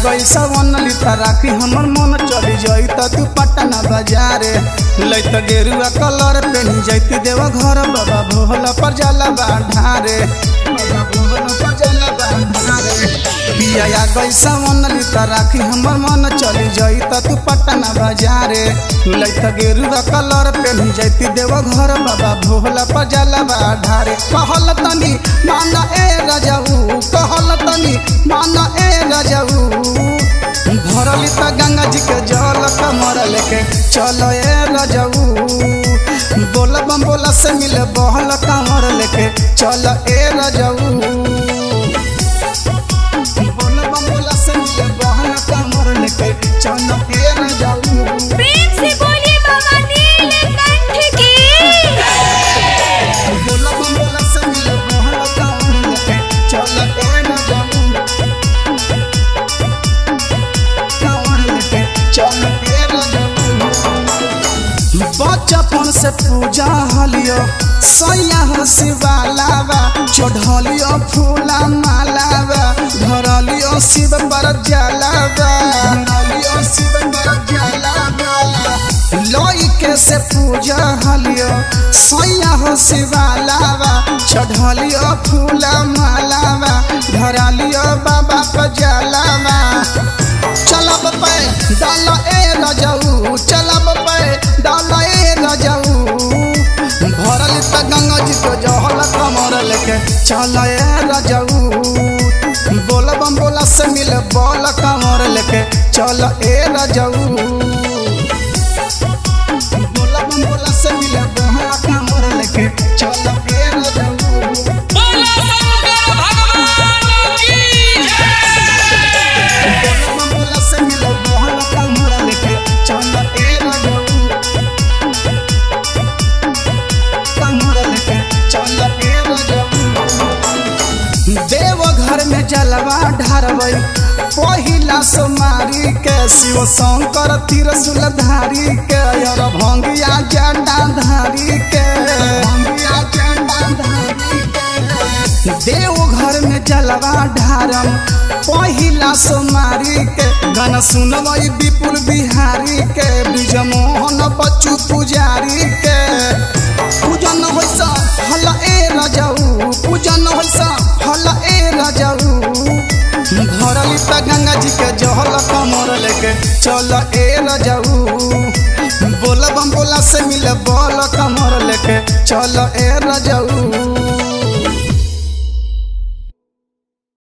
गई सवन लिता राखी हमर मन चली जाई त तू पटना बाजारे लैत गेरुआ कलर पेनी जैती देव घर बाबा भोला पर जाला बाढ़ारे बाबा भोला पर जाला बाढ़ारे पिया गई सवन लिता राखी हमर मन चली जाई त तू पटना बाजारे लैत गेरुआ कलर पेनी जैती देव घर बाबा भोला पर जाला बाढ़ारे कहल तनी माना ए रजऊ कहल तनी माना ए रजऊ भरली त गंगा जी के जल कमर लेके चल ए रजऊ बोल बम बोला से मिले बहल कमर लेके चल ए रजऊ बोल बम बोला से मिले बहल कमर लेके चल ए रजऊ प्रेम से बोलिए बाबा नीलकंठ की बोल बम बोला से मिले बहल कमर लेके चल ए रजऊ कमर लेके चल ए रजऊ बचपन से पूजा हलियो सैया हो शिवालावा चढ़लियो फूला मालावा धरलियो शिव पर जलावा धरलियो शिव पर जलावा लइके से पूजा हलियो सैया हो शिवालावा चढ़लियो फूला मालावा धरलियो बाबा पर जलावा चलब पे डाल ए रजऊ चलब पे डाल ए रजऊ भरल त गंगा जी को जहल कमर लेके चल ए रजऊ बोल बम बोला से मिले बोल कमर लेके चल ए रजऊ बोल बम बोला से मिले बोल कमर लेके चल ए रजऊ बोला शंकर भगवान की जय बोला से मिले बोल कमर लेके चल ए रजऊ कमर लेके चल ए रजऊ देव घर में जलवा ढारबै पहिला सोमारी के शिव शंकर त्रिशूल धारी के और भंगिया जंडा धारी के भंगिया जंडा धारी के देव घर में जलवा ढारम पहिला सोमारी के गाना सुनबै विपुल बिहारी के ब्रिज मोहन बच्चू पुजारी के पूजन होइसा हल ए रजऊ पूजन होइसा हल ए रजऊ भरली त गंगा जी के जहल कमर लेके चल ए रजऊ बोल बम बोला से मिले बोल कमर लेके चल ए रजऊ